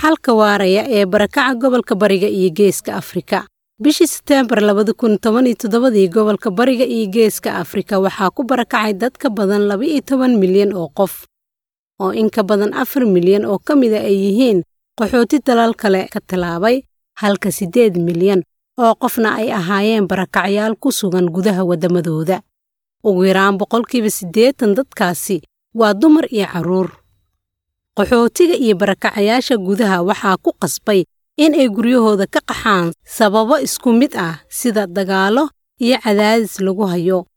xalka waaraya ee barakaca gobolka bariga iyo geeska afrika bishii seteembar labada kun toban iyo toddobadii gobolka bariga iyo geeska afrika waxaa ku barakacay dad ka badan laba iyo toban milyan oo qof oo in ka badan afar milyan oo ka mida ay yihiin qaxooti dalal kale ka tallaabay halka siddeed milyan oo qofna ay ahaayeen barakacyaal ku sugan gudaha waddamadooda ugu yaraan boqolkiiba siddeetan dadkaasi waa dumar iyo carruur qaxootiga iyo barakacayaasha gudaha waxaa ku qasbay in ay guryahooda ka qaxaan sababo isku mid ah sida dagaallo iyo cadaadis lagu hayo